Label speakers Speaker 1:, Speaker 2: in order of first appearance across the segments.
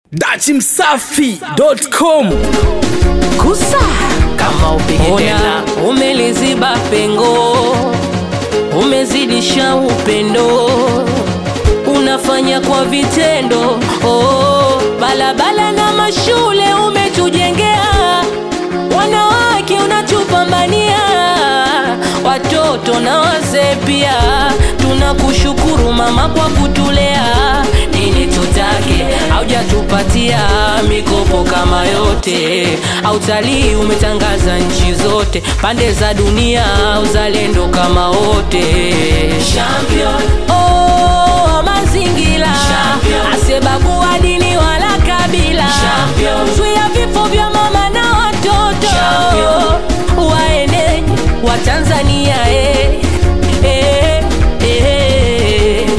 Speaker 1: dachimsafi.com
Speaker 2: kusa
Speaker 3: kama upige
Speaker 2: ona
Speaker 3: tena
Speaker 2: umeliziba pengo umezidisha upendo unafanya kwa vitendo oh, balabala na mashule umetujengea wanawake unatupambania watoto na wazee pia tunakushukuru mama kwa kutulea nini tutake haujatupatia mikopo kama yote autalii umetangaza nchi zote pande za dunia uzalendo kama wote Champion. Oh, mazingira asebagua dini wala kabila zuia vifo vya mama na watoto waenenyi wa tanzania eh, eh, eh.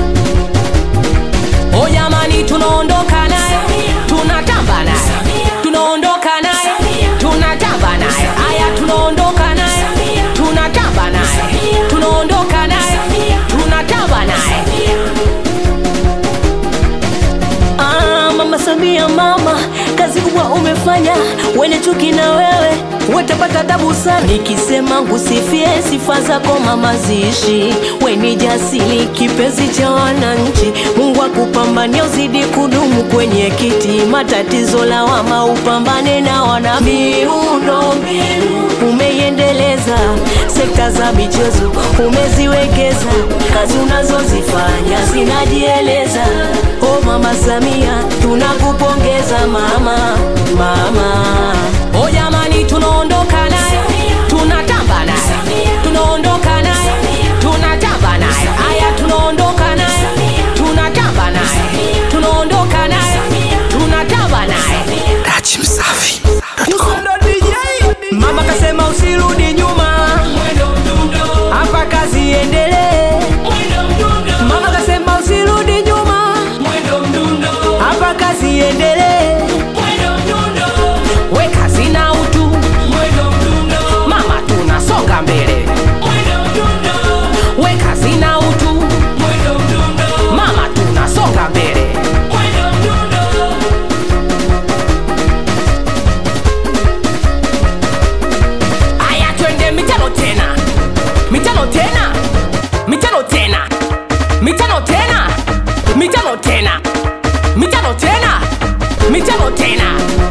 Speaker 2: O jamani, tunaondoka naye, tunatamba naye, tunaondoka naye, tunatamba naye. Haya, tunaondoka naye, tunatamba naye, tunaondoka naye, tunatamba naye. Ah, mama Samia, mama, kazi kubwa umefanya, wene chuki na wewe watapata tabu sana. Nikisema ngusifie sifa zako mama, ziishi weni jasiri, kipenzi cha wananchi. Mungu akupambania uzidi kudumu kwenye kiti, matatizo lawama upambane na wana miundo mbinu umeiendeleza sekta za michezo umeziwekeza, kazi unazozifanya zinajieleza. O mama Samia, tunakupongeza mama, mama. O jamani, tunaondoka naye, tunatamba naye, tunaondoka naye, tunatamba naye. Haya, tunaondoka naye, tunatamba naye, tunaondoka naye, tunatamba naye.
Speaker 1: dachimsafi.com
Speaker 2: Mama kasema usirudi nyuma, hapa kazi iendelee. Mama kasema usirudi nyuma, hapa kazi iendelee. We kazi na utu, mama tunasonga mbele. We kazi na utu, mama tunasonga mbele. Aya, twende mitano tena, mitano tena, mitano tena, mitano tena, mitano tena, mitano tena, mitano tena.